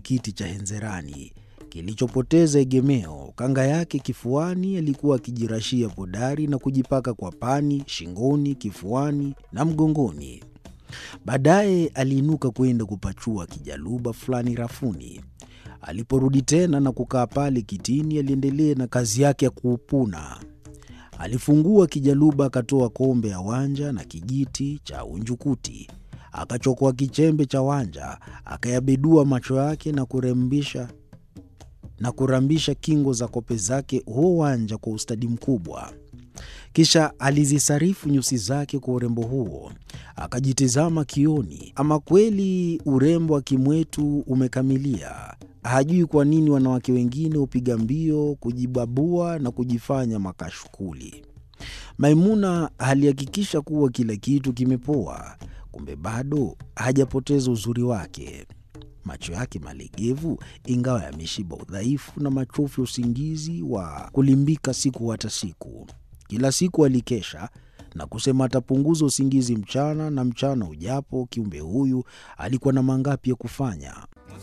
kiti cha henzerani kilichopoteza egemeo. Kanga yake kifuani, alikuwa akijirashia podari na kujipaka kwa pani, shingoni, kifuani na mgongoni. Baadaye aliinuka kwenda kupachua kijaluba fulani rafuni. Aliporudi tena na kukaa pale kitini, aliendelea na kazi yake ya kuupuna. Alifungua kijaluba, akatoa kombe ya wanja na kijiti cha unjukuti, akachokoa kichembe cha wanja, akayabedua macho yake na kurembisha na kurambisha kingo za kope zake huo wanja kwa ustadi mkubwa. Kisha alizisarifu nyusi zake kwa urembo huo, akajitizama kioni. Ama kweli urembo wa kimwetu umekamilia. Hajui kwa nini wanawake wengine hupiga mbio kujibabua na kujifanya makashukuli. Maimuna alihakikisha kuwa kila kitu kimepoa, kumbe bado hajapoteza uzuri wake. Macho yake malegevu, ingawa yameshiba udhaifu na machofu ya usingizi wa kulimbika siku hata siku. Kila siku alikesha na kusema atapunguza usingizi mchana, na mchana ujapo, kiumbe huyu alikuwa na mangapi ya kufanya.